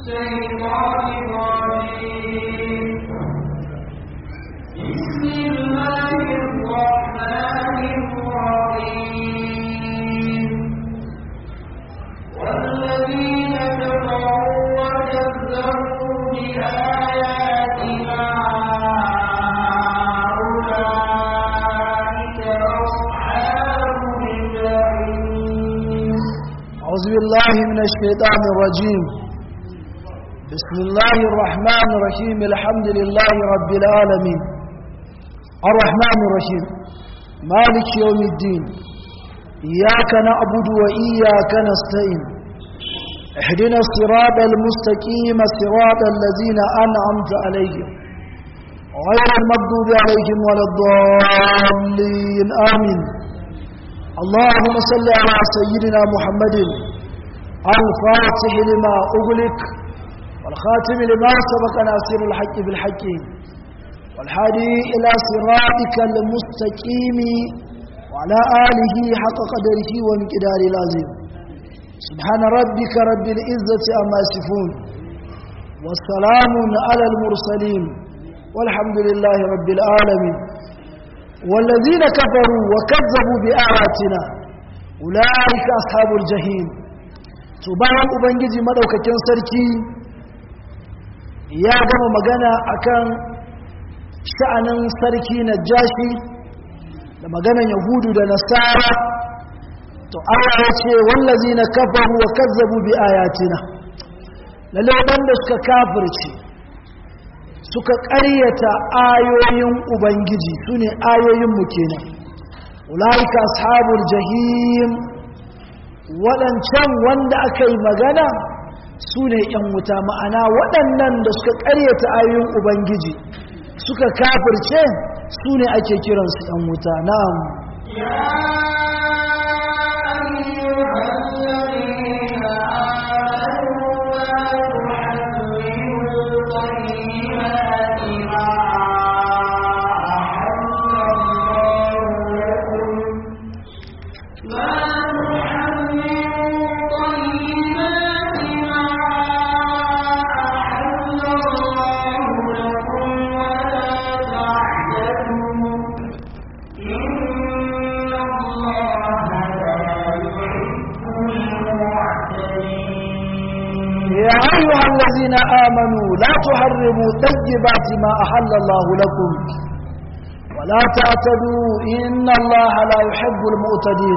الشيطان الرجيم بسم الله الرحمن الرحيم والذين كفروا وكذبوا بآياتنا أولئك أصحاب الجحيم أعوذ بالله من الشيطان الرجيم بسم الله الرحمن الرحيم الحمد لله رب العالمين الرحمن الرحيم مالك يوم الدين إياك نعبد وإياك نستعين اهدنا الصراط المستقيم صراط الذين أنعمت عليهم غير المغضوب عليهم ولا الضالين آمين اللهم صل على سيدنا محمد الفاتح لما أغلق والخاتم لما سبق ناصر الحق بالحق والهادي إلى صراطك المستقيم وعلى آله حق قدره ومقدار العظيم سبحان ربك رب العزة أما يصفون والسلام على المرسلين والحمد لله رب العالمين والذين كفروا وكذبوا بآياتنا أولئك أصحاب الجحيم سبحان ubangiji madaukakin sarki ya gama magana akan sha'anin sarki najashi da maganan yahudu da nasara to Allah ya ce wallazina kafaru wa kazzabu bi ayatina lalle wanda suka kafirce suka ƙaryata ayoyin ubangiji sune ayoyin mu kenan ulaika ashabul jahim waɗancan wanda aka yi magana su ne ‘yan wuta ma'ana waɗannan da suka ƙaryata ayoyin ubangiji suka kafirce su ne ake kiransu ‘yan wuta na'am يا أيها الذين آمنوا لا تحرموا طيبات ما أحل الله لكم ولا تعتدوا إن الله لا يحب المعتدين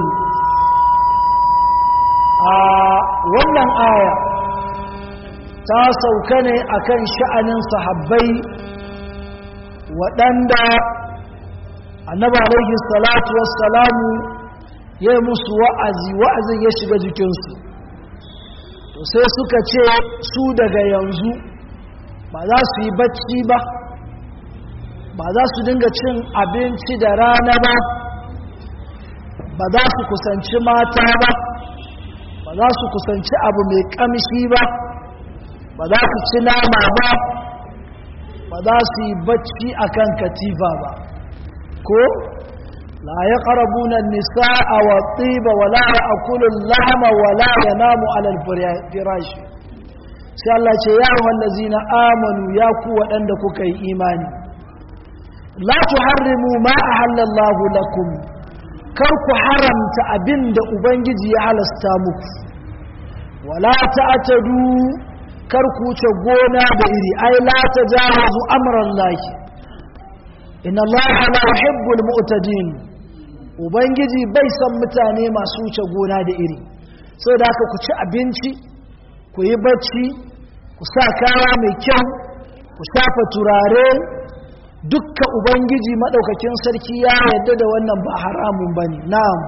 wannan aya ta sauka ne akan sha'anin sahabbai waɗanda annabi alaihi salatu wassalamu ya yi musu wa'azi wa'azin ya shiga jikinsu to sai suka ce su daga yanzu ba za su yi bacci ba ba za su dinga cin abinci da rana ba ba za su kusanci mata ba ba za su kusanci abu mai kamshi ba ba za su ci nama ba ba za su yi bacci akan katifa ba ko لا يقربون النساء والطيب ولا يأكل اللحم ولا ينام على الفراش sai Allah ce ya wallazina amanu ya ku waɗanda kuka yi imani la tuharrimu ma ahallallahu lakum kar ku haramta abinda ubangiji ya halasta muku wala ta'tadu kar ku wuce gona da iri ai la tajawazu amran lahi inna allaha la yuhibbul mu'tadin ubangiji bai san mutane masu wuce gona da iri sau da aka ku ci abinci ku yi bacci ku sa kaya mai kyau ku shafa turare dukka ubangiji maɗaukakin sarki ya yadda da wannan ba haramun ba ne na'am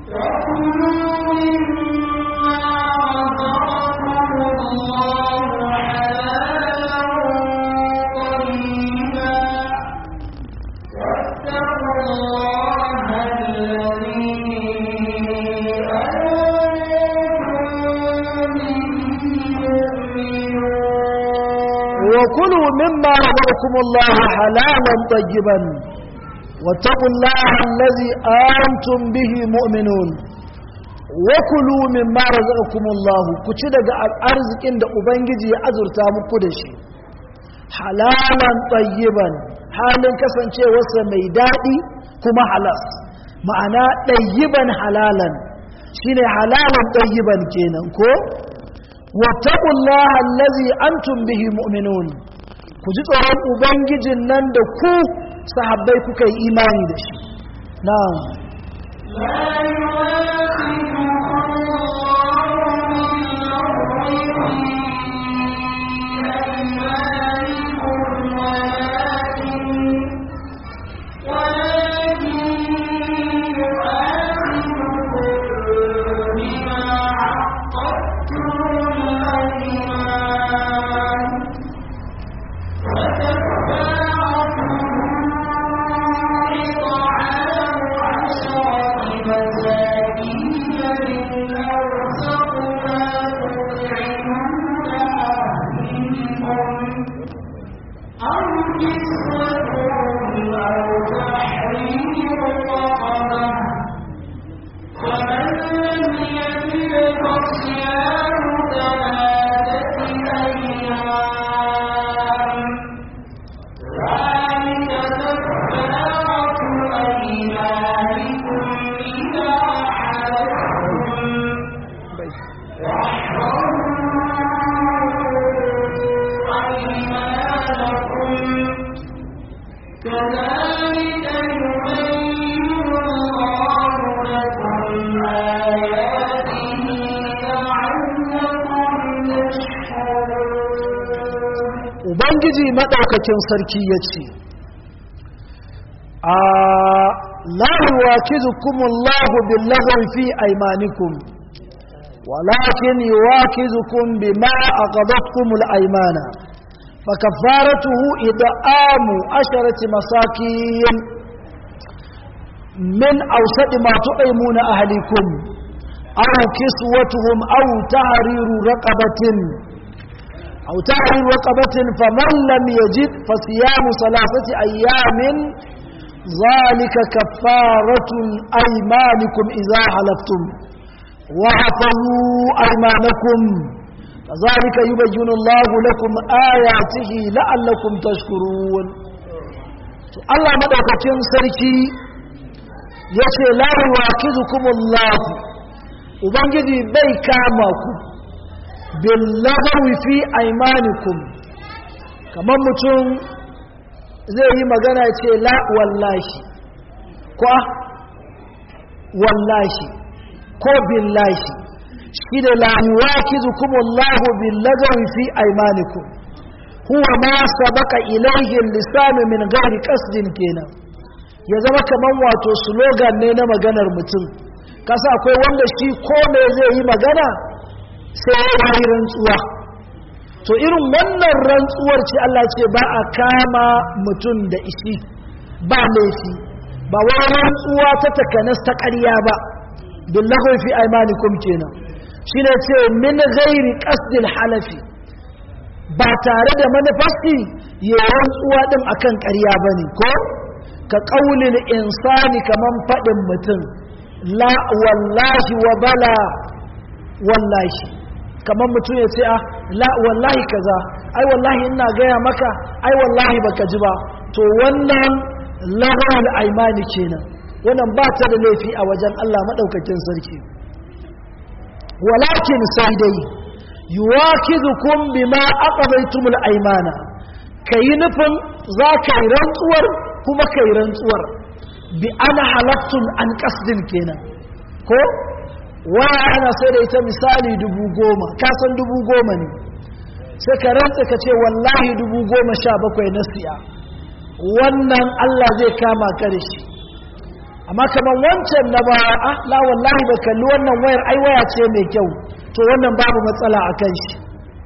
وكلوا مما رزقكم الله حلالا طيبا واتقوا الله الذي أنتم به مؤمنون wa kulu mimma razaqakumullahu ku ci daga arzikin da ubangiji ya azurta muku da shi halalan tayyiban halin kasancewarsa mai daɗi kuma halas ma'ana ɗayyiban halalan shine halalan ɗayyiban kenan ko wattaqullaha allazi antum bihi mu'minun ku ji tsoron ubangijin nan da ku sahabbai kuka yi imani da shi na'am لا يؤاخذكم ubangiji maɗaukakin sarki ya ce a lahuwa kizukumullahu billahun fi aimanikum walakin yuwakizukum bima aqadatkumul aymana fakaffaratuhu id'amu asharati masakin min awsadi ma tu'imuna ahlikum aw kiswatuhum aw tahriru raqabatin أو تحرير رقبة فمن لم يجد فصيام ثلاثة أيام ذلك كفارة أيمانكم إذا حلفتم وحفظوا أيمانكم كذلك يبين الله لكم آياته لعلكم تشكرون الله مدوكتين سركي yace la yuwakizukumullah ubangiji bai kama ku billagawi fi aimanikum kamar mutum zai yi magana ce la wallahi ko wallahi ko billahi shi da la yuwakizukumullahu billagawi fi aimanikum huwa ma sabaka ilayhi lisanu min ghairi qasdin kenan ya zama kaman wato slogan ne na maganar mutum kasa akwai wanda shi ko me zai yi magana sai ya yi rantsuwa to irin wannan rantsuwar ce Allah ce ba a kama mutum da ishi ba laifi ba wani rantsuwa ta takanas ta ƙarya ba billahu fi aimanikum kenan shine ce min ghairi qasdil halafi ba tare da manufasti ya rantsuwa din akan ƙarya bane ko ka qaulil insani kaman fadin mutum la wallahi wa bala wallahi kamar mutum ya ce a la wallahi kaza ai wallahi ina gaya maka ai wallahi baka ji ba to wannan lahal aimani kenan wannan ba ta da laifi a wajen Allah madaukakin sarki walakin sai dai yuwakizukum bima aqadaytumul aymana kai nufin za ka yi rantsuwar kuma kai rantsuwar bi ana halattun an qasdin kenan ko waya ana sai da ita misali dubu goma kasan dubu goma ne sai ka rantsa ka ce wallahi dubu goma sha bakwai na siya wannan Allah zai kama ka da shi amma kamar wancan na ba a la wallahi ba kalli wannan wayar ai waya ce mai kyau to wannan babu matsala a kan shi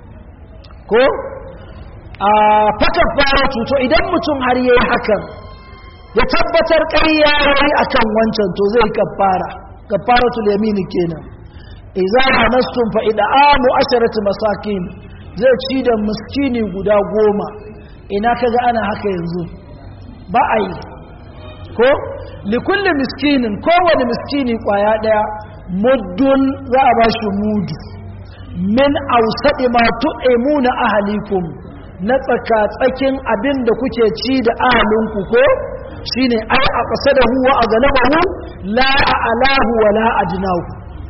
ko a faka fara to idan mutum har yayi hakan ya tabbatar ƙarya yayi akan wancan to zai kafara kafaratul yamini kenan idza hanastum fa id'amu asharati masakin zai ci da miskini guda goma ina kaga ana haka yanzu ba a yi ko likulli miskinin kowane miskini kwaya daya muddun za a ba shi mudu min ausaɗi ma tu'imuna ahalikum na tsaka-tsakin abin da kuke ci da ahalinku ko shine ai a ƙasa da huwa a galabahu la a alahu wa la a jinahu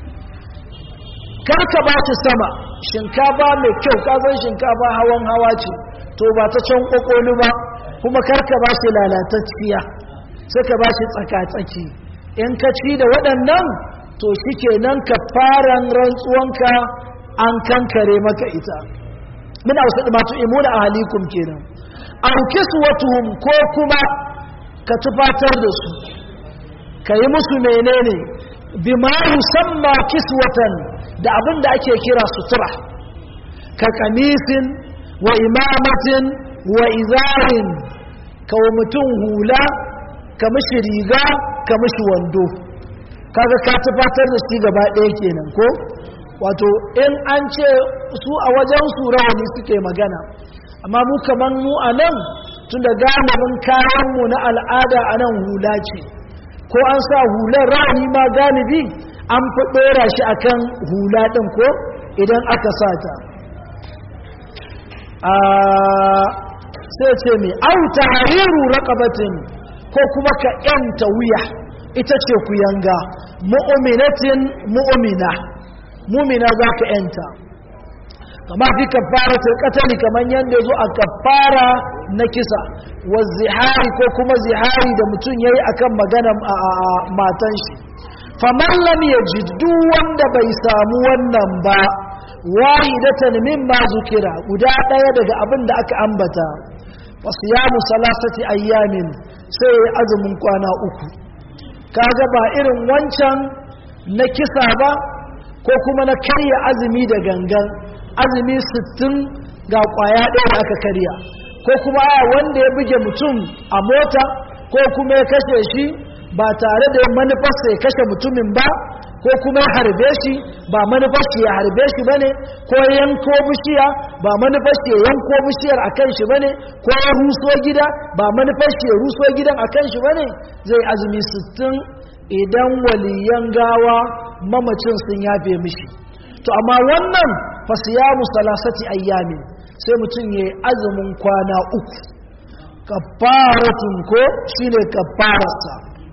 karka ba ta sama shinkafa mai kyau kazan shinkafa hawan hawa ce to ba ta can ƙwaƙwani ba kuma karka ba shi lalatacciya sai ka ba shi tsaka-tsaki in ka ci da waɗannan to shi kenan ka faran rantsuwanka an kankare maka ita muna wasu ɗimatu imuna a halikun kenan an kiswatuhum ko kuma ka tufatar da su ka yi musu menene bima yusamma kiswatan da abin da ake kira sutura ka kamisin wa imamatin wa izarin ka wa mutum hula ka mishi riga ka mishi wando kaga ka tufatar da shi gaba ɗaya kenan ko wato in an ce su a wajen su rawani suke magana amma mu kaman mu a nan tun da galibin kayanmu na al'ada a nan hula ce ko an sa hular rawani ma galibi an fi ɗora shi akan hula ɗin ko idan aka sa ta sai ce mai auta hariru raƙabatin ko kuma ka ‘yanta wuya ita ce ku yanga mu'uminatin mu'umina mumina za ka ‘yanta kama fi kafaratul katali kamar yadda zo a kafara na kisa wa zihari ko kuma zihari da mutum ya yi akan magana matan shi faman lam yajid duk wanda bai samu wannan ba wahidatan mimma zukira guda daya daga abin da aka ambata fa siyamu salasati ayyamin sai ya azumin kwana uku kaga ba irin wancan na kisa ba ko kuma na karya azumi da gangan azumi 60 ga kwaya ɗaya da aka karya ko kuma a wanda ya buge mutum a mota ko kuma ya kashe shi ba tare da manufarsa ya kashe mutumin ba ko kuma ya harbe shi ba manufarsa ya harbe shi ba ne ko ya yanko bishiya ba manufarsa ya yanko bishiyar a kan shi ba ne ko ya ruso gida ba manufarsa ya ruso gidan a kan shi ba ne zai azumi 60 idan waliyan gawa mamacin sun yafe mishi to amma wannan fasiyamu salasati ayyamin sai mutum ya yi azumin kwana uku kafaratun ko shine kafararsa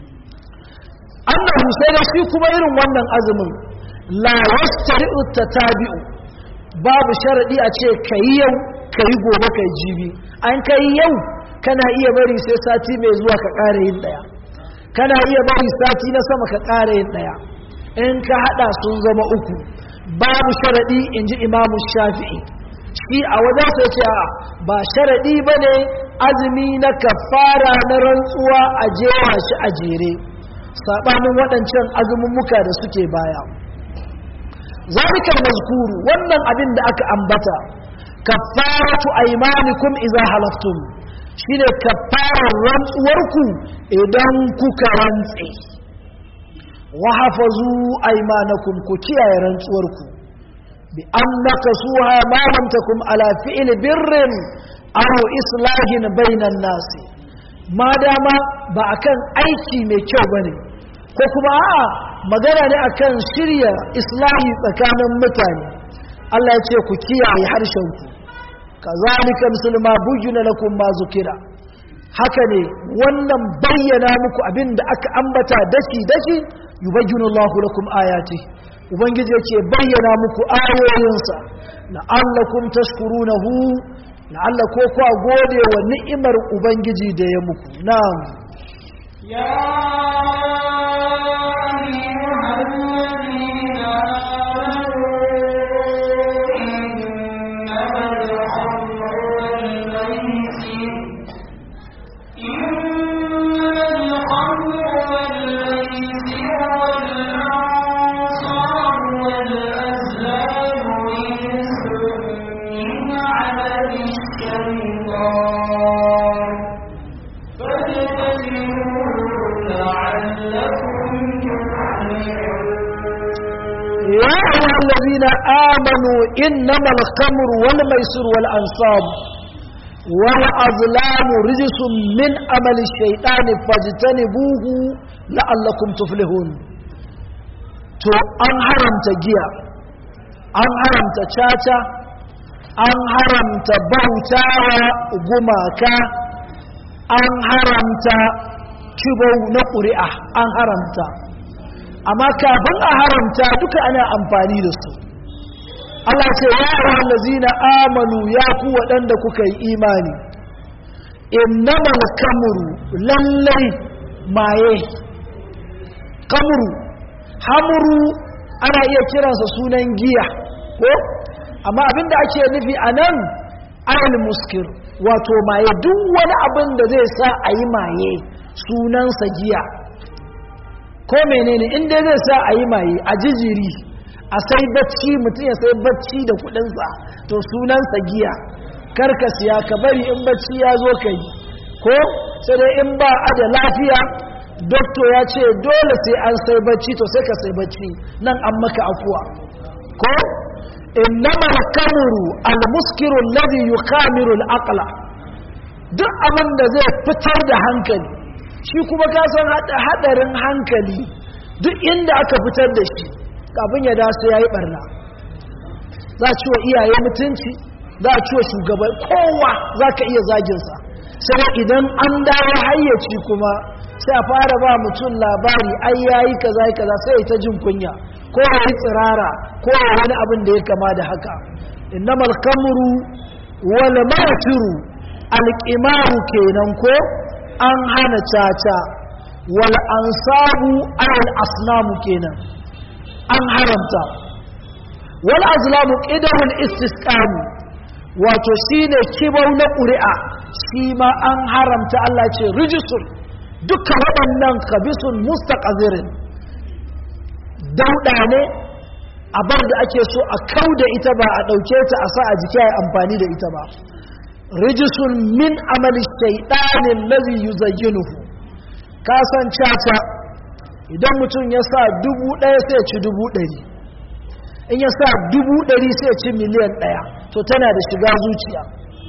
annahu sai da shi kuma irin wannan azumin la yastari'u tatabi'u babu sharadi a ce kai yau kai gobe kai jibi an kai yau kana iya bari sai sati mai zuwa ka ƙara yin daya kana iya bari sati na sama ka ƙara yin daya in ka hada sun zama uku babu sharadi inji imamu shafi'i shi a wajen sai ce ba sharaɗi ba ne azumi na kafara na rantsuwa a jera shi a jere saɓanin waɗancan azumummuka da suke baya zalikar mazkuru wannan abin da aka ambata kafaratu aymanikum idza halaftum shine kafarar rantsuwarku idan kuka rantse wa hafazu aymanakum ku kiyaye rantsuwarku بأن نكسوها ما لم تكن على فعل بر أو إصلاح بين الناس ما دام بأكن أيكي ميكيو بني كوكما آه magana ne akan shirya islahi tsakanin mutane Allah ya ce ku kiyaye harshenku kazalika musulma bujuna lakum ma zukira haka ne wannan bayyana muku abin da aka ambata daki daki yubayyinu Allahu lakum ayati ubangiji yake bayyana muku ayoyinsa la'allakum tashkurunahu la'alla ko ku gode wa ni'imar ubangiji da ya muku na'am ya يا أيها الذين آمنوا إنما الخمر والميسر والأنصاب والأظلام رجس من أمل الشيطان فاجتنبوه لعلكم تفلحون to an haramta giya an haramta caca an haramta bautawa gumaka an haramta kibau na ƙuri'a an haramta amma kafin a haramta duka ana amfani da su Allah ce ya ayyuhal ladzina amanu ya ku waɗanda kuka yi imani innamal kamru lallai maye kamru hamru ana iya kiransa sunan giya ko amma abinda ake nufi anan ayal muskir wato maye duk wani abin da zai sa a yi maye sunansa giya ko menene inda zai sa a yi maye a jijiri a sai bacci mutum ya sai bacci da kudinsa to sunansa giya karka siya ka bari in bacci ya zo ka yi ko sai dai in ba a da lafiya doktor ya ce dole sai an sai bacci to sai ka sai bacci nan an maka afuwa ko innama kamuru almuskiru alladhi yukamiru al-aqla duk abin da zai fitar da hankali shi kuma ka san hadarin hankali duk inda aka fitar da shi kafin ya da sai yayi barna za ci wa iyaye mutunci za ci wa shugaban kowa za ka iya zaginsa sai idan an dawo hayyaci kuma sai a fara ba mutum labari ai yayi kaza kaza sai ta jin kunya ko yayi tsirara ko wani abin da ya kama da haka innamal kamru wal masiru alqimaru kenan ko an hana caca wal ansabu al asnamu kenan an haramta wal azlamu qidamul istisqam wato shine kibau na ƙuri'a shi ma an haramta Allah ce rijisun dukkan waɗannan kabisun mustaqazirin dauɗa ne a bar da ake so a kau da ita ba a ɗauke ta a sa a jiki a amfani da ita ba rijisun min amali shaiɗanin lazi yuzayyinuhu ka san caca idan mutum ya sa dubu ɗaya sai ci dubu ɗari in ya sa dubu ɗari sai ci miliyan ɗaya to tana da shiga zuciya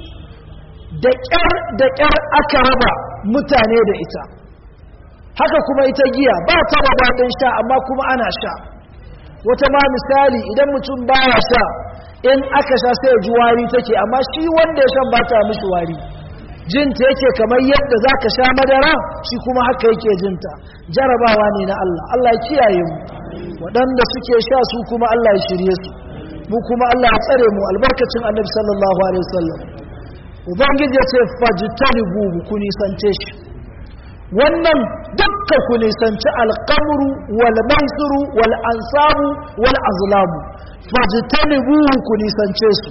da ƙyar da ƙyar aka raba mutane da ita haka kuma ita giya ba ta da daɗin sha amma kuma ana sha wata ma misali idan mutum baya sha in aka sha sai ji wari take amma shi wanda ya shan ba ta mishi wari jinta yake kamar yadda za ka sha madara shi kuma haka yake jinta jarabawa ne na Allah Allah ya kiyaye mu waɗanda suke sha su kuma Allah ya shirye su mu kuma Allah ya tsare mu albarkacin annabi sallallahu alaihi wasallam ubangiji ya ce fajtanibu ku nisance shi wannan dukkan ku nisanci alqamru wal maisuru wal ansabu wal azlamu fajtanibu ku nisance su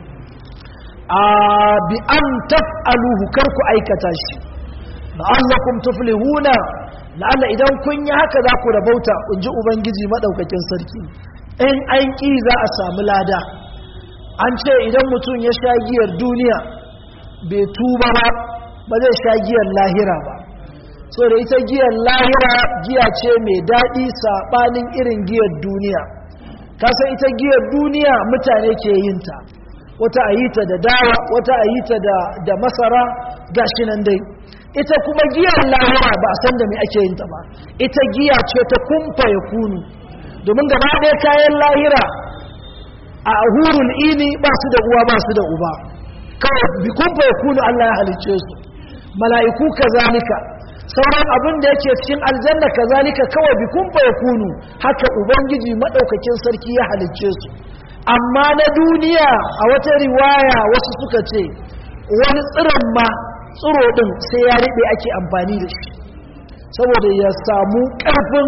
a bi an taf'aluhu kar ku aikata shi la'allakum tuflihuna la'alla idan kun yi haka za ku rabauta in ji ubangiji madaukakin sarki in an ƙi za a samu lada an ce idan mutum ya sha giyar duniya bai tuba ba ba zai sha giyar lahira ba so da ita giyar lahira giya ce mai daɗi saɓanin irin giyar duniya kasan ita giyar duniya mutane ke yin ta wata a yi ta da dawa wata a yi ta da masara gashi nan dai ita kuma giyar lahira ba a san da mai ake yin ta ba ita giya ce ta kumfa ya kunu domin gaba ɗaya kayan lahira a hurul ini ba su da uwa ba su da uba kawai bi kumfa ya kunu Allah ya halicce su mala'iku kazalika sauran abin da yake cikin aljanna kazalika kawai bi kumfa ya kunu haka ubangiji madaukakin sarki ya halicce su amma na duniya a wata riwaya wasu suka ce wani tsiron ma tsiro din sai ya riɓe ake amfani da shi saboda ya samu ƙarfin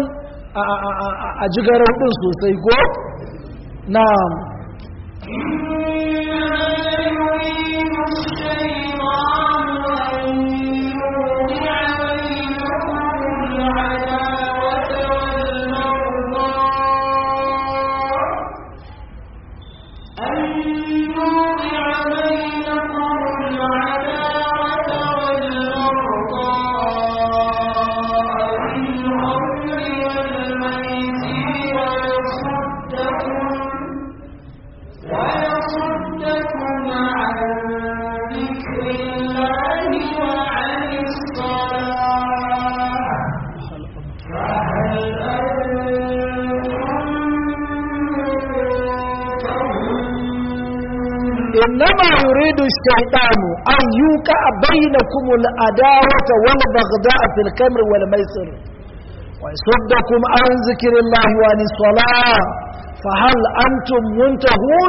a jigarar ɗin sosai ko na ويصدكم إنما يريد الشيطان أن يوقع بينكم العداوة والبغضاء في الكمر والميسر ويصدكم عن ذكر الله وعن الصلاة فهل أنتم منتهون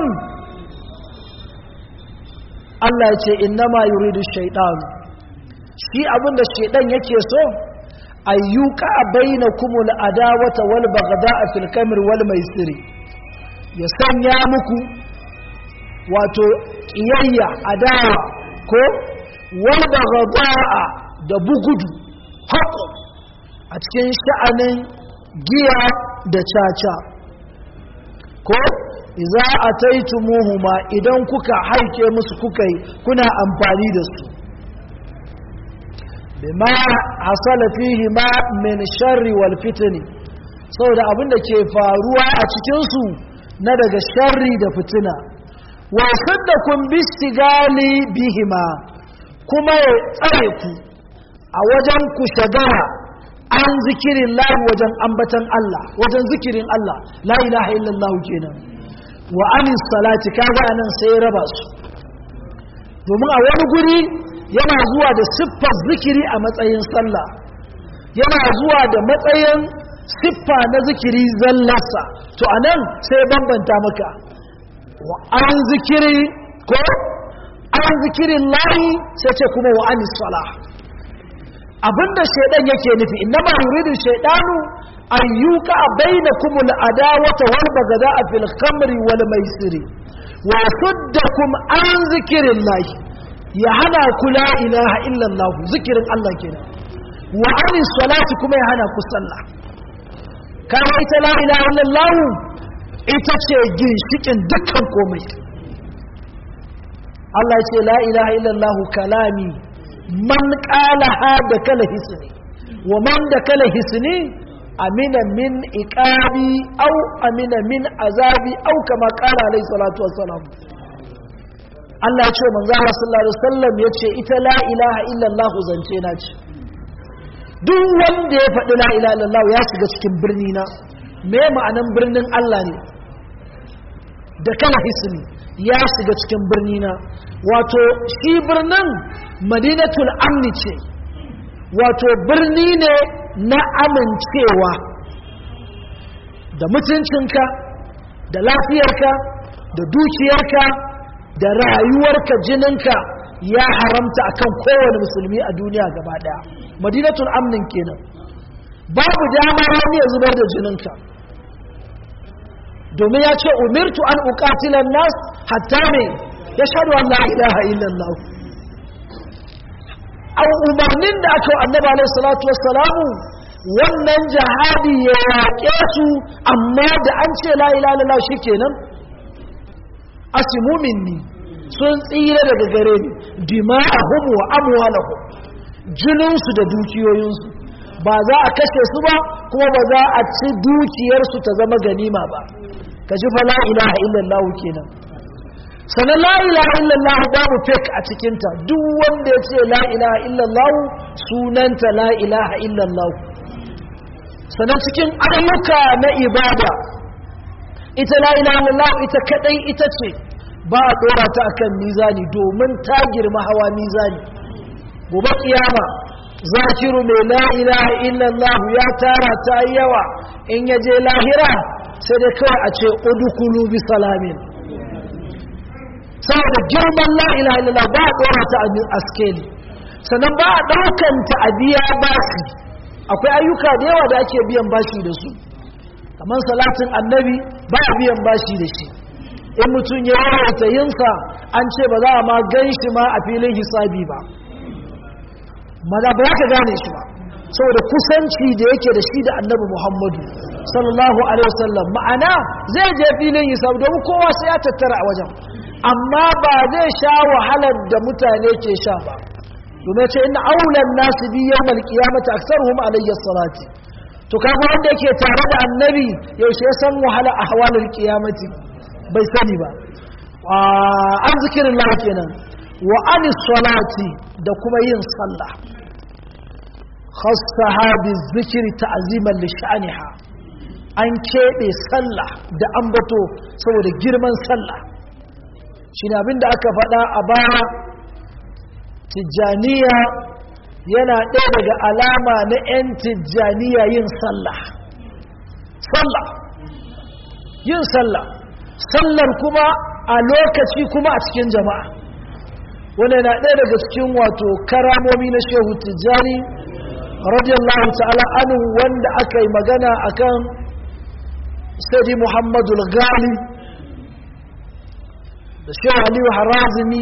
Allah ya ce innama yuridu shaitan shi abinda shaitan yake so ayyuka bainakumul adawata wal baghda'a fil kamr wal maisiri ya sanya muku wato ƙiyayya adawa ko wanda gaba'a da bugudu haƙo a cikin sha'anin giya da caca ko iza a taitumuhuma idan kuka haike musu kuka yi kuna amfani da su bima hasala fihi ma min sharri wal fitni saboda abin da ke faruwa a cikinsu na daga sharri da fitina wasaddakum bistigali bihima kuma ya tsare ku a wajen ku shagara an zikirin lahi wajen ambatan Allah wajen zikirin Allah la ilaha illallah kenan wa anis salati kaga anan sai ya raba su domin a wani guri yana zuwa da siffar zikiri a matsayin sallah yana zuwa da matsayin siffa na zikiri zallarsa to anan sai bambanta maka an zikiri ko an zikirin lahi sai ce kuma wa anis sala abinda shaidan yake nufi innama yuridu shaidanu an yuka bainakum al-adawata wal bagada'a fil khamri wal maisiri wa suddakum an zikirin lahi ya hana ku la ilaha illallah zikirin Allah kenan wa anis salati kuma ya hana ku sallah kana ita la ilaha illallah ita ce ginshikin dukkan komai Allah ce la ilaha illallah kalami man qalaha da kala hisni wa man da kala hisni amina min iqabi aw amina min azabi aw kama qala alayhi salatu wassalam Allah ya ce manzo Allah sallallahu alaihi wasallam yace ita la ilaha illallah zance na ce duk wanda ya faɗi la ilaha illallah ya shiga cikin birni na me ma'anan birnin Allah ne da kala hisni ya shiga cikin birni na wato shi birnin madinatul amni ce wato birni ne na amincewa da mutuncinka da lafiyarka da dukiyarka da rayuwarka jininka ya haramta akan kowane musulmi a duniya gaba daya madinatul amnin kenan babu dama wani ya zubar da jininka domin ya ce umirtu an uqatilan nas hatta me ya shaɗu an la ilaha illallah an umarnin da aka annaba alaihi salatu wassalamu wannan jihadi ya yaƙe su amma da an ce la ilaha illallah shikenan asimu minni sun tsira daga gare ni dima'ahum wa amwalahum jininsu da dukiyoyinsu ba za a kashe su ba kuma ba za a ci dukiyarsu ta zama ganima ba ka ji fa la ilaha illallah kenan sanan la ilaha illallah babu fake a cikinta duk wanda ya ce la ilaha illallah sunanta la ilaha illallah sanan cikin ayyuka na ibada ita la ilaha illallah ita kadai ita ce ba a dora ta akan mizani domin ta girma hawa mizani gobe kiyama zakiru mai la ilaha illallah ya tara ta yawa in ya je lahira sai dai kawai a ce udukulu bi salamin saboda girman la ilaha illallah ba a dora ta a skeli sannan ba a ɗaukanta a biya bashi akwai ayyuka da yawa da ake biyan bashi da su kamar salatin annabi ba a biyan bashi da shi in mutum ya yawaita yinsa an ce ba za a ma gan shi ma a filin hisabi ba maza ba ka gane shi ba saboda kusanci da yake da shi da annabi muhammadu sallallahu alaihi wasallam ma'ana zai je filin hisabi domin kowa sai ya tattara a wajen amma ba zai sha wahalar da mutane ke sha ba domin ce ina aulan nasu bi yawmal qiyamati aktsaruhum alayhi salati to kaga wanda yake tare da annabi yaushe ya san wahala ahwalul qiyamati bai sani ba an zikirin Allah kenan wa anis salati da kuma yin sallah khassaha bizikri ta'ziman li sha'niha an kebe sallah da ambato saboda girman sallah shi ne abinda aka faɗa a baya tijjaniya yana ɗaya daga alama na 'yan tijjaniya yin sallah sallah yin sallah sallar kuma a lokaci kuma a cikin jama'a wanda na ɗaya daga cikin wato karamomi na shehu tijjani radiyallahu ta'ala anu wanda aka yi magana akan sadi muhammadu gali da shehu aliyu harazimi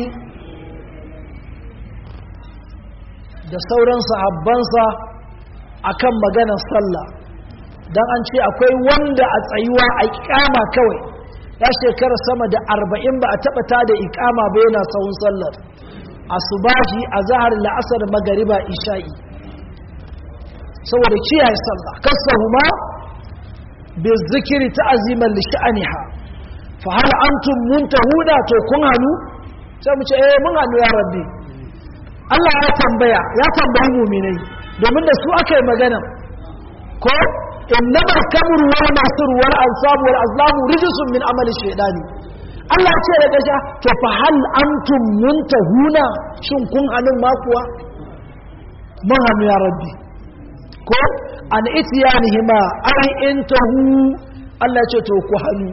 da sauran sahabbansa akan maganar sallah don an ce akwai wanda a tsayuwa a ikama kawai ya shekara sama da arba'in ba a taɓa ta da ikama ba yana sahun sallar asubahi a zahar la'asar magariba isha'i saboda kiyaye sallah kasahuma bi zikiri ta'aziman li sha'aniha fa hal antum muntahuna to kun hanu sai mu ce eh mun hanu ya rabbi Allah ya tambaya ya tambayi mu'minai domin da su aka yi magana ko innama al-kamr wal masr wal ansab wal azlam rijsun min amali shaytani Allah ya ce da gasha to fa hal antum muntahuna shin kun hannun ma kuwa mun hannu ya rabbi ko an itiyanihima ai intahu Allah ya ce to ku hannu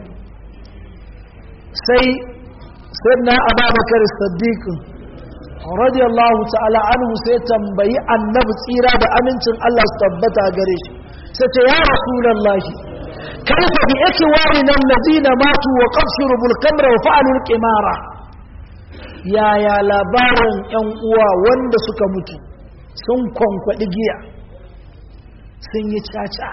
sai sayyidina Abubakar Siddiq radiyallahu ta'ala anhu sai tambayi annabi tsira da amincin Allah su tabbata gare shi sai ce ya rasulullahi kaifa bi ikwani allazina matu wa qad shurbu al-kamra wa fa'alu al-qimara yaya labarin yan uwa wanda suka mutu sun kwankwadi giya sun yi caca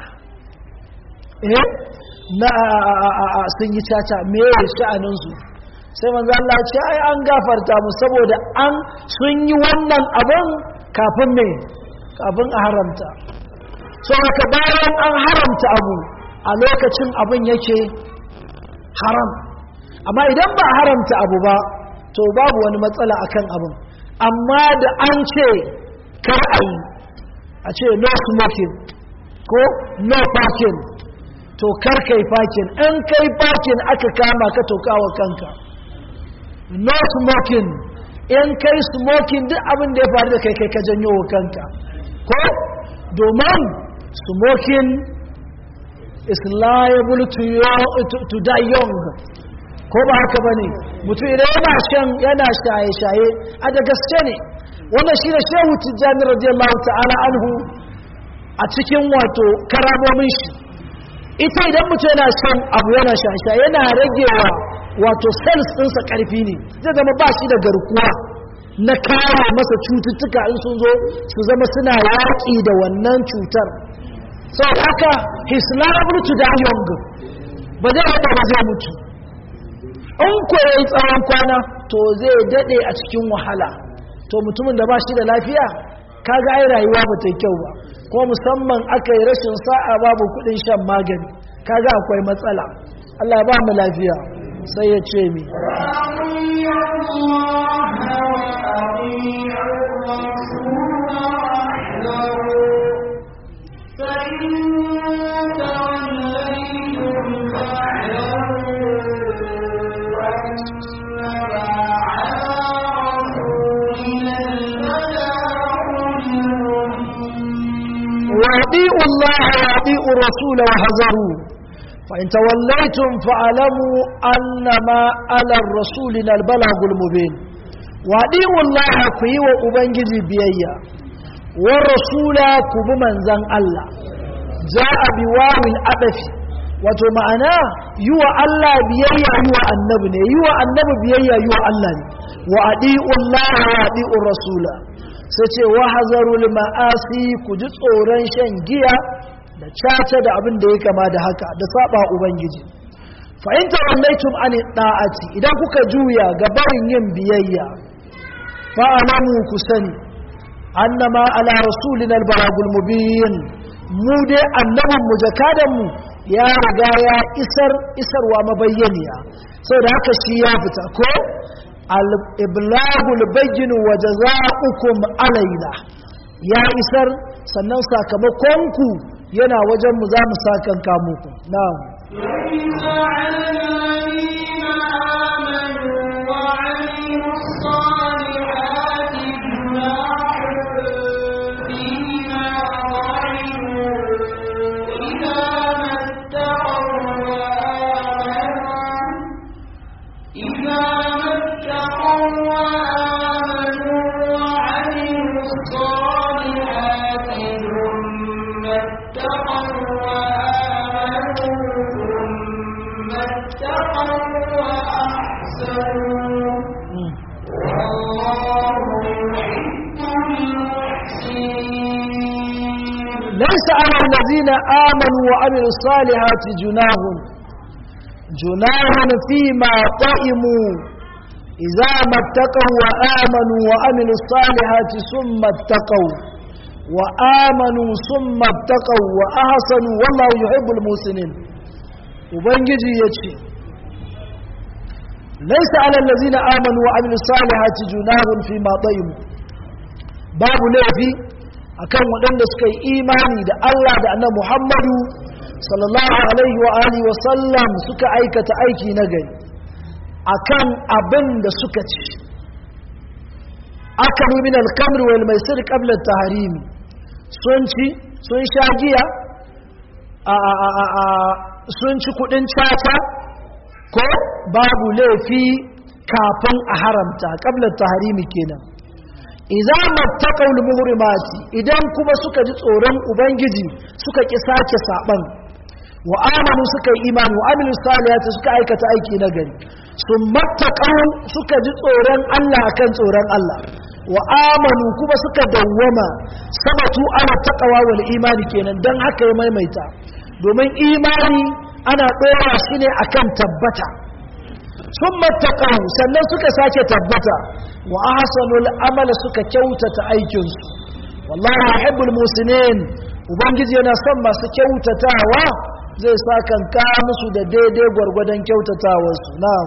eh na sun yi caca me ya sha'anin su sai manzo Allah ya ce ai an gafarta mu saboda an sun yi wannan abin kafin me kafin a haramta so haka bayan an haramta abu a lokacin abin yake haram amma idan ba haramta abu ba to babu wani matsala akan abin amma da an ce kar a yi a ce no smoking ko no parking to kar kai parking in kai parking aka kama ka to kawo kanka no smoking in kai smoking duk abin da ya faru da kai kai ka janyo wa kanka ko domin smoking is liable to, to, to die young ko ba haka ba ne mutum idan yana shan yana shaye-shaye a da gaske ne wannan shi da shehu tijjani radiyallahu ta'ala anhu a cikin wato karamomin shi ita idan mutum yana shan abu yana shaye-shaye yana ragewa wato cells ɗinsa ƙarfi ne zai zama ba shi da garkuwa na kare masa cututtuka in sun zo su zama suna yaƙi da wannan cutar sau haka his liable to die young ba zai haɗa ba zai mutu in kwaye tsawon kwana to zai daɗe a cikin wahala to mutumin da ba shi da lafiya kaga ai rayuwa ba ta yi kyau ba ko musamman aka yi rashin sa'a babu kuɗin shan magani kaga akwai matsala Allah ba mu lafiya sai ya ce mi وأطيعوا الله وأطيعوا الرسول وحذروا فإن توليتم فاعلموا أنما على الرسول البلاغ المبين وأطيعوا الله في وأبنجي بيئة والرسول كبمن زن الله جاء بواو الأبف wato ma'ana yi wa Allah biyayya yi wa annabi ne yi wa annabi biyayya yi wa Allah ne wa adi'ullah wa adi'ur rasula sai ce wa hazarul ma'asi ku ji tsoron shan giya da caca da abin da ya kama da haka da saba ubangiji fa in tawallaitum an da'ati idan kuka juya ga barin yin biyayya fa alamu ku sani annama ala rasulina albalagul mubin mu dai annabin mu jakadan mu ya riga ya isar isarwa mabayyaniya saboda haka shi ya fita ko al-iblagul bayyin wa jazaa'ukum alaina ya isar sannan sakamakonku yana wajen mu za mu sakanka muku na'am ليس على الذين آمنوا وعملوا ليس على الذين آمنوا وعملوا الصالحات جناح جناح فيما طئموا إذا ما اتقوا وآمنوا وعملوا الصالحات ثم اتقوا وآمنوا ثم اتقوا وأحسنوا والله يحب المحسنين وبنجي يجي ليس على الذين آمنوا وعملوا الصالحات جناح فيما طئموا باب لافي akan waɗanda suka yi imani da Allah da annabi Muhammadu sallallahu alaihi wa alihi wa sallam suka aikata aiki na gari akan abin da suka ci akalu min al-kamr wal maisir qabla at-tahrim sun ci sun sha giya a a a sun ci kudin caca ko babu laifi kafin a haramta qabla at-tahrim kenan idza mattaqaw muhrimati idan kuma suka ji tsoron ubangiji suka ki sake saban wa amanu suka yi imani wa amilu salihati suka aikata aiki na gari sun mattaqaw suka ji tsoron Allah akan tsoron Allah wa amanu kuma suka dawwama sabatu ana taqwa wal imani kenan dan haka ya maimaita domin imani ana dora shi ne akan tabbata sun mattaqaw sannan suka sake tabbata wa ahsanul amala suka kyautata aikinsu wallahi yuhibbul musinin ubangiji yana son masu kyautatawa zai sa kanka musu da daidai gwargwadon kyautatawarsu na'am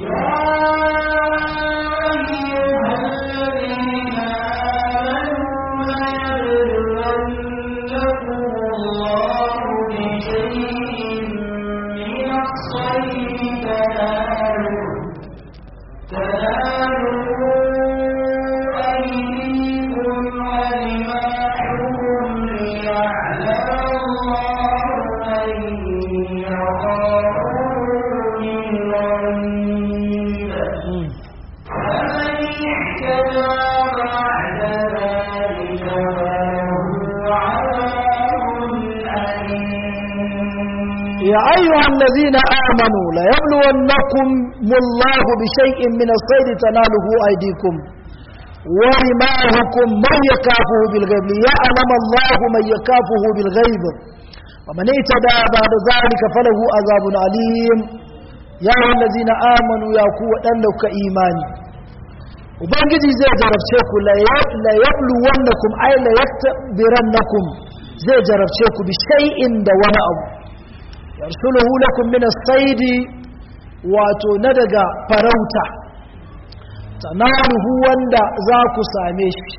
يا أيها الذين آمنوا ليبلونكم الله بشيء من الصيد تناله أيديكم ورماهكم من يكافه بالغيب ليعلم الله من يكافه بالغيب ومن اهتدى بعد ذلك فله عذاب عليم يا أيها الذين آمنوا يا قوة لك إيماني ubangiji zai jarabce ku la yabluwannakum ay la yaktabirannakum zai jarabce ku bi shay'in da wani abu yarsuluhu lakum min as-sayd wato na daga farauta tanaruhu wanda za ku same shi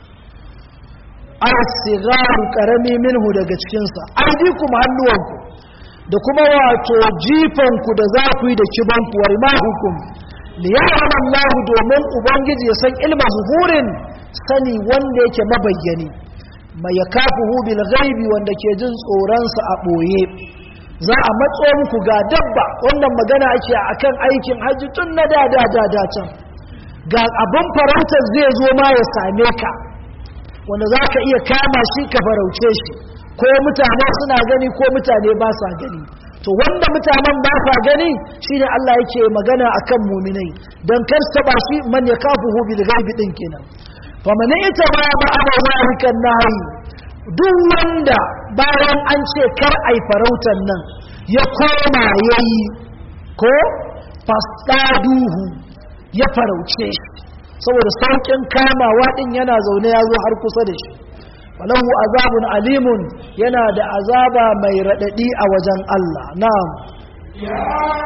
as-sigaru karami minhu daga cikin sa aidikum hannuwanku da kuma wato jifanku da za ku yi da kibanku warmahukum liya'lam Allah domin ubangiji ya san ilma zuhurin sani wanda yake mabayyani mai yakafuhu bil ghaibi wanda ke jin tsoron sa a boye za a matso muku ga dabba wannan magana ake akan aikin haji tun na da da da da can ga abin farautar zai zo ma ya same ka wanda za ka iya kama shi ka farauce shi ko mutane suna gani ko mutane ba sa gani to wanda mutanen ba sa gani shine Allah yake magana akan muminai dan kar taba shi man yakafuhu bil ghaibi din kenan fa man ita ba ba ana zalikan nahi duk wanda bayan an ce kar ai farautan nan ya koma yayi ko fastaduhu ya farauce shi saboda saukin kamawa din yana zaune ya zo har kusa da shi walahu azabun alimun yana da azaba mai radadi a wajen Allah na'am يا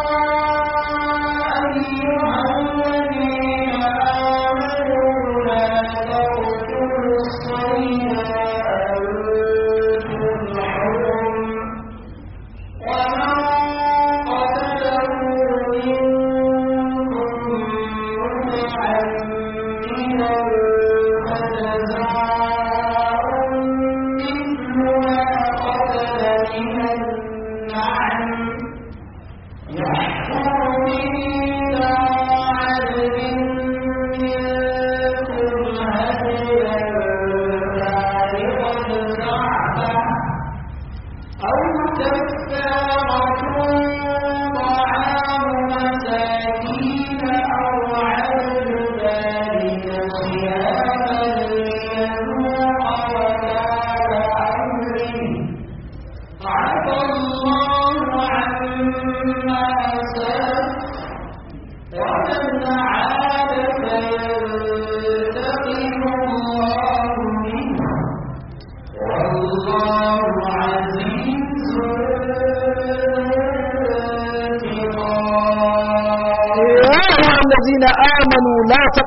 أيها الذين آمنوا لا تقتلوا الصيد وأنتم حرم ومن قتله منكم متعمدا فجزاء مثل ما قتل من النعم يحكم به عدل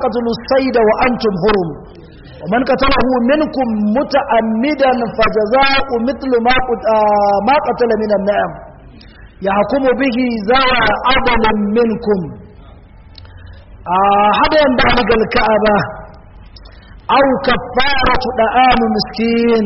taqtulu sayda wa antum hurum wa man qatalahu minkum muta'ammidan fajaza'u mithlu ma ma qatala min an-na'am yahkumu bihi zawa adalin minkum hadayan baligal ka'aba aw kaffaratu da'am miskin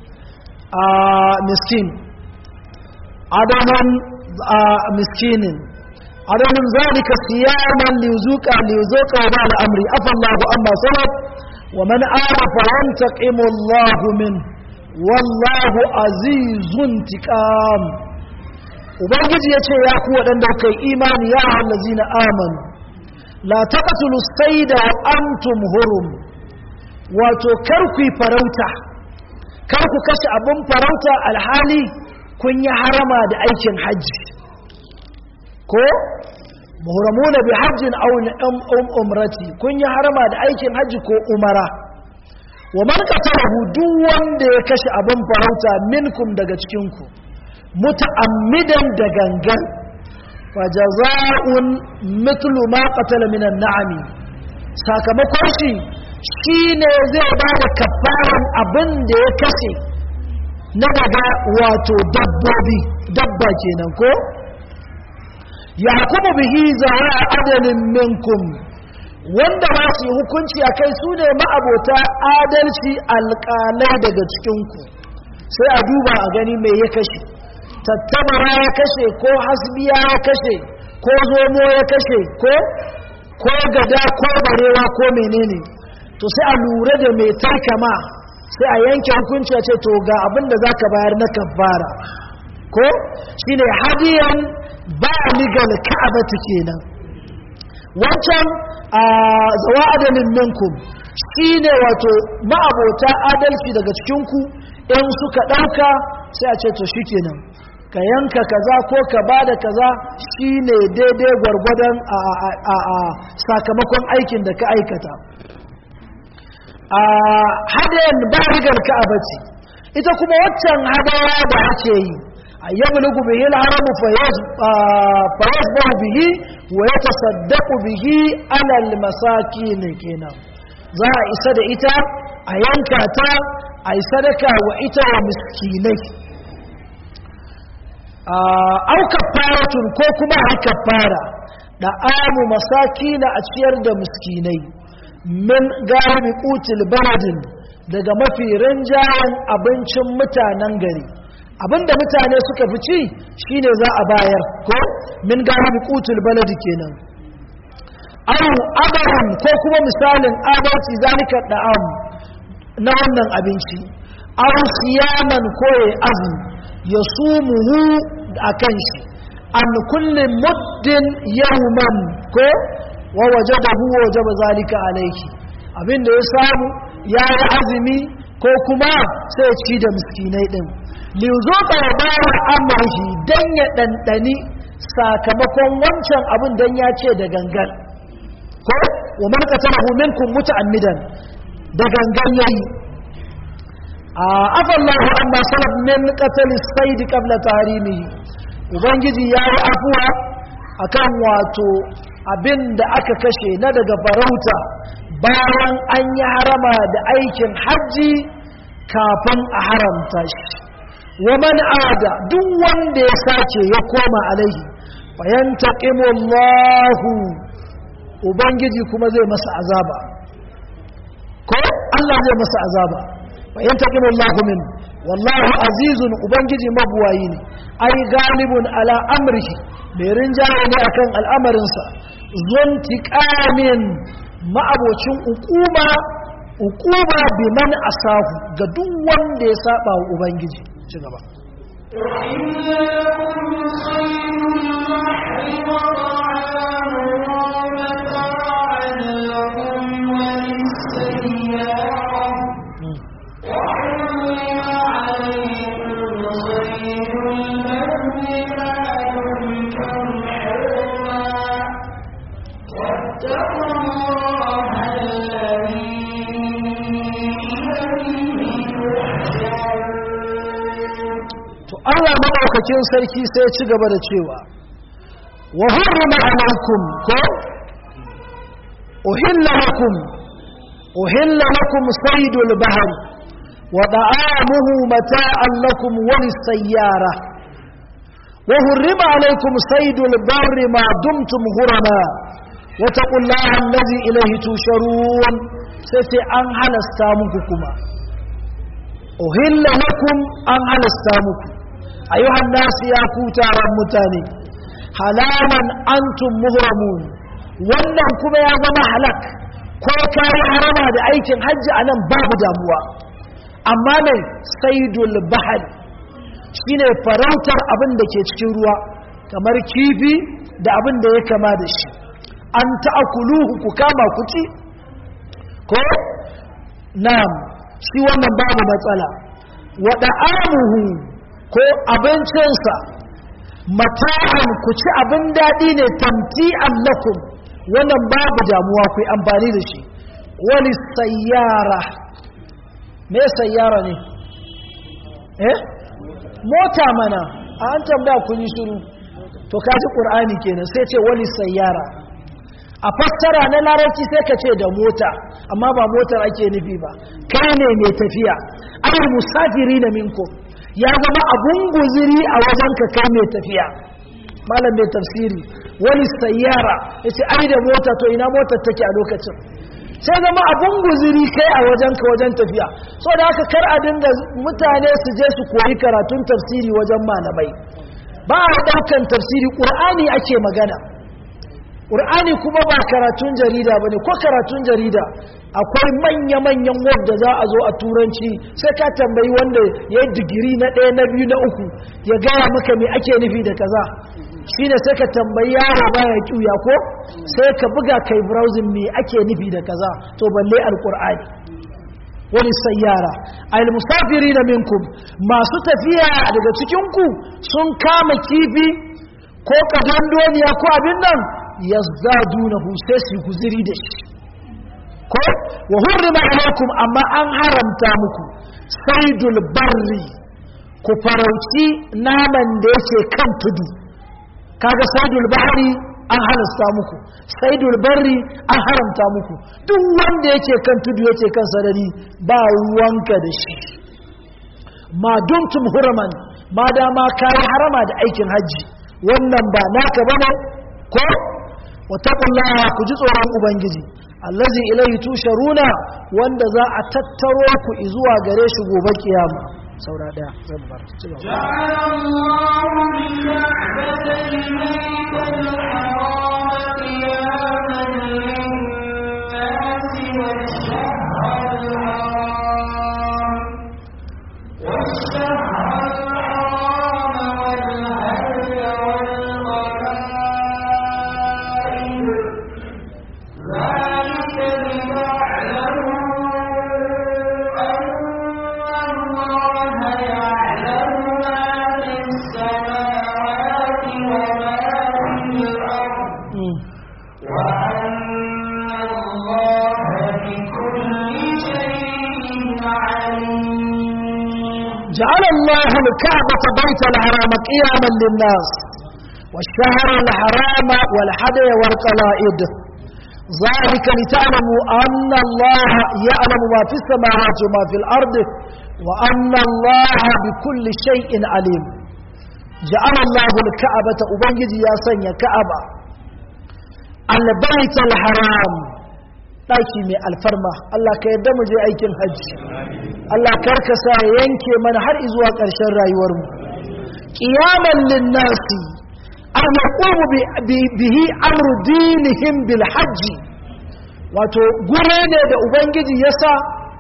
miskin adaman miskinin adaman zalika siyaman lizuqa lizuqa ba al'amri afa Allahu amma salaf wa man arafa yantaqimu Allahu min wallahu azizun tiqam ubangiji yace ya ku wadanda kai imani ya allazina amanu la taqtulu sayda wa antum hurum wato kar ku farauta kar ku kashe abin farauta alhali kun yi harama da aikin hajji ko muhramuna bi hajjin aw umrati kun yi harama da aikin hajji ko umara wa man qatalahu duk wanda ya kashe abin farauta minkum daga cikin ku muta'ammidan da gangan fa jazaa'un mithlu ma qatala minan na'ami sakamakon shi shine zai ba da kafaran abin da ya kashe na daga wato dabbobi dabba kenan ko ya kuma bihi zawa adalin minkum wanda ba su yi hukunci a kai su ne ma'abota adalci alƙalai daga cikinku sai a duba a gani mai ya kashe tattabara ya kashe ko hasbiya ya kashe ko zomo ya kashe ko ko gada ko barewa ko menene to sai a lura da mai tarkama sai a yanke hukunci a ce to ga abin da za ka bayar na kafara ko shi ne hadiyan ba ligal ka'abatu kenan wancan a zawa adalin minkum shi ne wato ma'abota adalci daga cikinku in suka ɗauka sai a ce to shi kenan ka yanka kaza ko ka ba da kaza shi ne daidai gwargwadon a sakamakon aikin da ka aikata a hadayen barigar ka'aba ce ita kuma waccan hadaya da ake yi a yablugu bihi al-haramu fayasbahu bihi wa yatasaddaqu bihi ala al-masakin kenan za a isa da ita a yanka ta a yi sadaka wa ita wa miskinai au kafaratun ko kuma a kafara da amu masakina a ciyar da miskinai min galibi kutil baladin daga mafi rinjayen abincin mutanen gari abinda mutane suka fi ci shine za a bayar ko min galibi kutil baladi kenan au abaran ko kuma misalin abarci zalika da'am na wannan abinci au siyaman ko ya azumi ya sumuhu a kan shi an kulle muddin yawman ko wa wajabahu wajaba zalika alayhi abinda ya samu ya yi azumi ko kuma sai ci da miskinai din lizuka ya bawa amurhi dan ya ɗanɗani sakamakon wancan abin dan ya ce da gangan ko wa man qatalahu minkum muta'ammidan da gangan yayi afa Allah amma salaf min qatl as-sayd qabla tahrimihi ubangiji yayi afuwa akan wato abin da aka kashe na daga farauta bayan an yi harama da aikin hajji kafin a haramta shi wa man ada duk wanda ya sace ya koma alaihi fayantaqimu Allahu ubangiji kuma zai masa azaba ko Allah zai masa azaba fayantaqimu Allahu min wallahu azizun ubangiji mabuwayi ne ai galibun ala amrihi mai rinjaye ne akan al'amarinsa zontiƙamin ma'abocin ukuma ukuma biman asahu ga duk wanda ya saba wa ubangiji ci gaba Allah maɗaukakin sarki sai ci gaba da cewa wa hurrima alaikum ko uhilla lakum uhilla lakum saydul bahr wa da'amuhu mata'an lakum wa lis-sayyara wa hurrima alaykum saydul barri ma dumtum hurama wa taqullaha allazi ilayhi tusharun sai sai an halasta muku kuma uhilla lakum an halasta muku ayyuhan nasu ya ku taron mutane halaman antum muhramun wannan kuma ya zama halak ko kayi harama da aikin hajji a nan babu damuwa amma mai saidul bahari shine farautar abin da ke cikin ruwa kamar kifi da abin da ya kama da shi an ta'akuluhu ku kama ku ci ko na'am shi wannan babu matsala wa da'amuhu ko abincinsa mata'an ku ci abin daɗi ne tamti'an lakum wannan babu damuwa ku amfani da shi wani sayyara me sayyara ne eh mota mana a an tambaya kun yi shiru to kaji ƙur'ani kenan sai ce wani sayyara a fassara na larabci sai ka ce da mota amma ba motar ake nufi ba kai ne mai tafiya ai musafiri na minku ya zama abun guziri a wajen ka kai mai tafiya malam mai tafsiri wani sayyara ya ce ai da mota to ina motar take a lokacin sai zama abun guziri kai a wajen ka wajen tafiya so da haka kar a dinga mutane su je su koyi karatun tafsiri wajen malamai ba a ɗaukan tafsiri ƙur'ani ake magana ƙur'ani kuma ba karatun jarida ba ne ko karatun jarida akwai manya-manyan wadda za a zo a turanci sai ka tambayi wanda ya yi digiri na ɗaya na biyu na uku ya gaya maka me ake nufi da kaza shi ne sai ka tambayi yaro baya ƙuya ko sai ka buga kai browsing me ake nufi da kaza to balle alƙur'ani wani sayyara al musafiri na minkum masu tafiya daga cikinku sun kama kifi ko kadandoniya ko abin nan yazdadunahu sai su guziri da shi ko wa hurrima alaikum amma an haramta muku saidul barri ku farauci naman da yake kan tudu kaga saidul bahri an halasta muku saidul barri an haramta muku duk wanda yake kan tudu yake kan sarari ba ruwanka da shi ma dumtum huraman ma dama kayi harama da aikin hajji wannan ba naka bane ko wataqullaha ku ji tsoron ubangiji allazi ilayhi tusharuna wanda za a tattaro ku zuwa gare shi gobe kiyama saura daya zan bar ci gaba جعل الله الكعبة بيت الحرام قياما للناس والشهر الحرام والحدي والقلائد ذلك لتعلموا أن الله يعلم ما في السماوات وما في الأرض وأن الله بكل شيء عليم جعل الله الكعبة أبنجي يا سنيا كعبة البيت الحرام ɗaki mai alfarma Allah ka yadda mu je aikin hajji Allah karkasa ya yanke mana har zuwa ƙarshen rayuwarmu ƙiyaman linnasi an yaqumu bihi amru dinihim bil hajji wato gure ne da ubangiji ya sa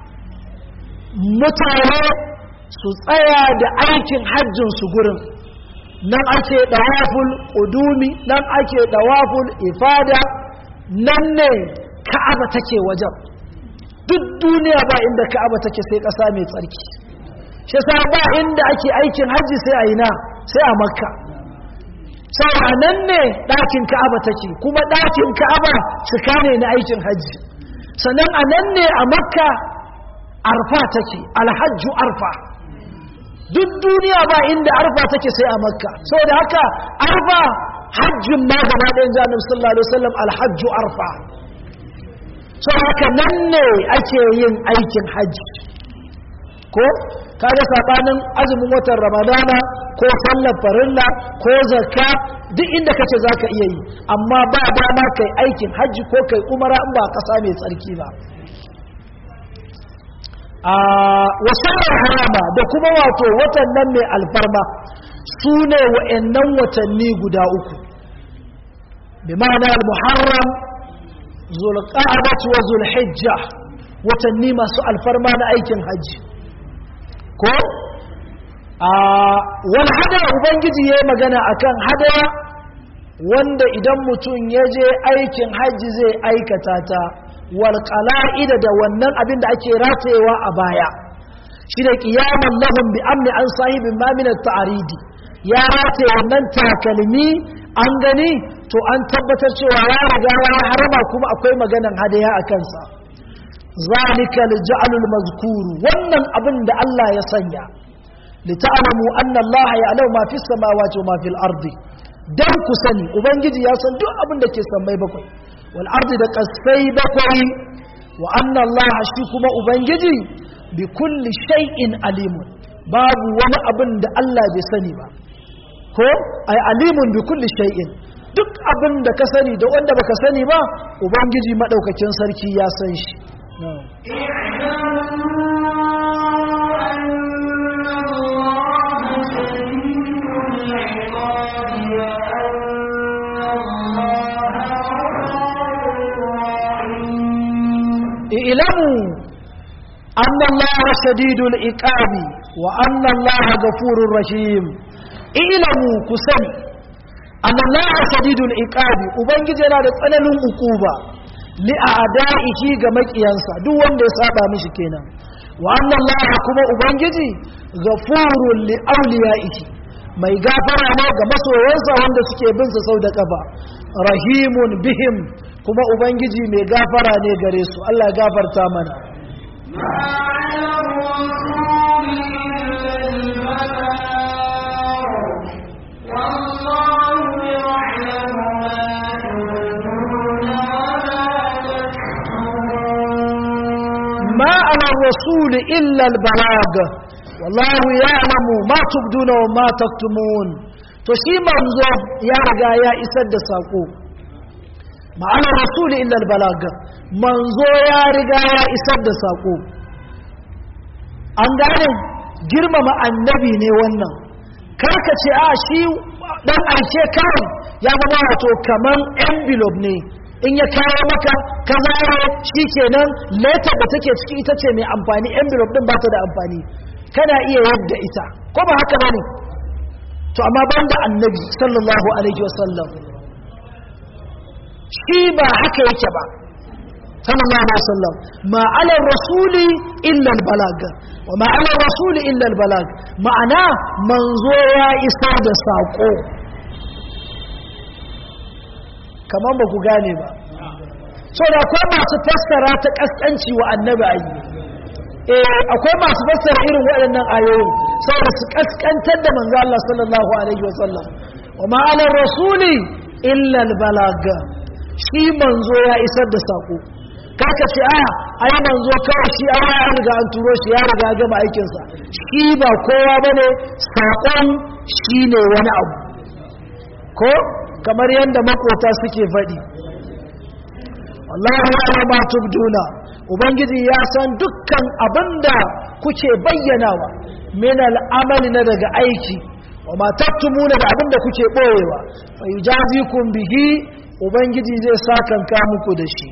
mutane su tsaya da aikin hajjin su gurin nan ake dawaful udumi nan ake dawaful ifada nan ne ka'aba take wajen duk duniya ba inda ka'aba take sai ƙasa mai tsarki shi sa ba inda ake aikin hajji sai a ina sai a makka sai a nan ne ɗakin ka'aba take kuma ɗakin ka'aba cika ne na aikin hajji sannan a nan ne a makka arfa take alhajju arfa duk duniya ba inda arfa take sai a makka saboda haka arfa hajjin ma gaba ɗayan jami'in sallallahu alaihi wasallam alhajju arfa so haka nan ne ake yin aikin hajji ko kaga sabanin azumin watan ramadana ko sallar farilla ko zakka duk inda kace zaka iya yi amma ba dama kai aikin hajji ko kai umara in ba kasa mai tsarki ba a wasannin harama da kuma wato watan nan mai alfarma su ne wa'annan watanni guda uku bi ma'ana al-muharram zulqa'dah wa zulhijja watanni masu alfarma na aikin hajji ko a wani hadaya ubangiji ya yi magana akan hadaya wanda idan mutum ya je aikin hajji zai aikata ta walƙala'ida da wannan abin da ake ratayewa a baya shi da ƙiyaman lahun bi amni an sahibin maminar ta'aridi ya rataye wannan takalmi an gani to an tabbatar cewa ya riga ya harama kuma akwai maganan hadaya a kansa zalika lij'alul mazkuru wannan abin da Allah ya sanya lita'lamu anna Allah ya'lamu ma fis samawati wa ma fil ardi dan ku sani ubangiji ya san duk abin da ke sammai bakwai wal ardi da kasai bakwai wa anna Allah shi kuma ubangiji bi kulli shay'in alimun babu wani abin da Allah bai sani ba ko ay alimun bi kulli shay'in duk abin da ka sani da wanda baka sani ba ubangiji madaukakin sarki ya san shi اعلموا أن الله شديد العقاب وأن الله غفور رحيم اعلموا كسني أن الله شديد العقاب وبنجي yana da tsananin ukuba li a'da'ihi ga makiyansa duk wanda ya saba mishi kenan wa anna Allah kuma ubangiji ghafurun li awliya'ihi mai gafara ne ga masoyansa wanda suke bin sa sau da kafa rahimun bihim kuma ubangiji mai gafara ne gare su Allah ya gafarta mana ما على الرسول إلا البلاغ والله يعلم ما تبدون وما تكتمون تشي منزو يا رجا يا إسد ساقو ma'ana rasuli illal balaga manzo ya riga ya isar da sako an gane girmama annabi ne wannan karka ce a shi dan aike kawai ya zama wato kaman envelope ne in ya kawo maka ka zaro shi kenan letter da take ciki ita ce mai amfani envelope din ba ta da amfani kana iya yadda ita ko ba haka bane to amma banda annabi sallallahu alaihi wasallam shi ba haka yake ba sallallahu alaihi wasallam ma ala rasuli illa albalag wa ma ala rasuli illa albalag ma'ana manzo ya isar da sako kaman ba ku gane ba so da akwai masu fassara ta kaskanci wa annabi ayi eh akwai masu fassara irin waɗannan ayoyin saboda su kaskantar da manzo Allah sallallahu alaihi wasallam wa ma ala rasuli illa albalag shi manzo ya isar da sako kaka ce a ai manzo kawai shi an ya riga an turo shi ya riga gama aikinsa shi ba kowa bane sakon shi ne wani abu ko kamar yadda makota suke faɗi wallahu ya ma tubduna ubangiji ya san dukkan abinda kuke bayyanawa min al'amali na daga aiki wa ma taktumuna da abinda kuke boyewa fa yujazikum bihi ubangiji zai sakanka muku da shi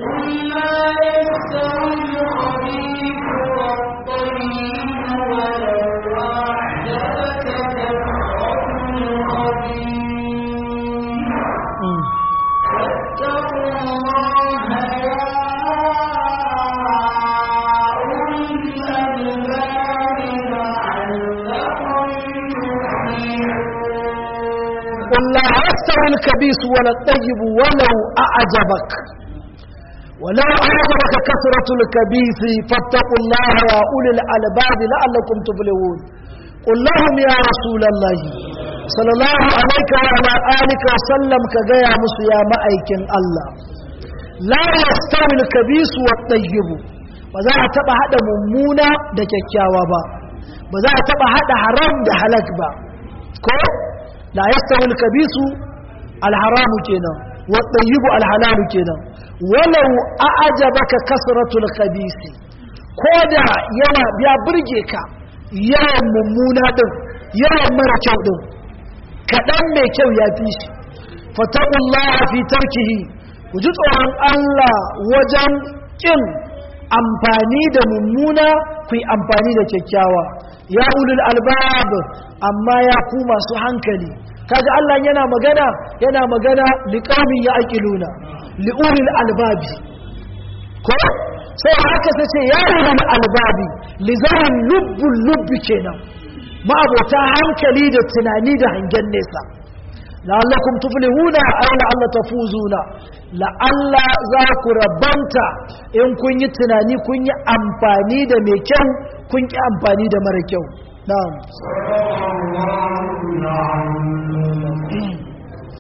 قل لا يستوي الكبيس ولا الطيب ولو أعجبك ولو أعجبك كثرة الكبيس فاتقوا الله يا أولي الألباب لعلكم تفلحون قل لهم يا رسول الله صلى الله عليك وعلى آلك وسلم كجايا مسيا مأيكن الله la yastawi al-khabith wa at-tayyib ba za a taba hada mummuna da kyakkyawa ba ba za a taba hada haram da halak ba ko la yastawi al-khabith al-haram kenan wa at-tayyib al-halal kenan walau a'jabaka kasratul khabith koda yana ya burge ka yawan mummuna din yawan mara kyau din kadan mai kyau ya fi shi fataqullaha fi tarkihi ku ji tsoron Allah wajen ƙin amfani da mummuna ku yi amfani da kyakkyawa ya ulul albab amma ya ku masu hankali kaga Allah yana magana yana magana liqamin ya aqiluna liulil albabi ko sai haka ta ce ya ulul albabi lizarin lubbul lubbi kenan ma'abota hankali da tunani da hangen nesa la'allakum tuflihuna aw la'alla tafuzuna la'alla za ku rabanta in kun yi tunani kun yi amfani da mai kyau kun ki amfani da mara kyau na'am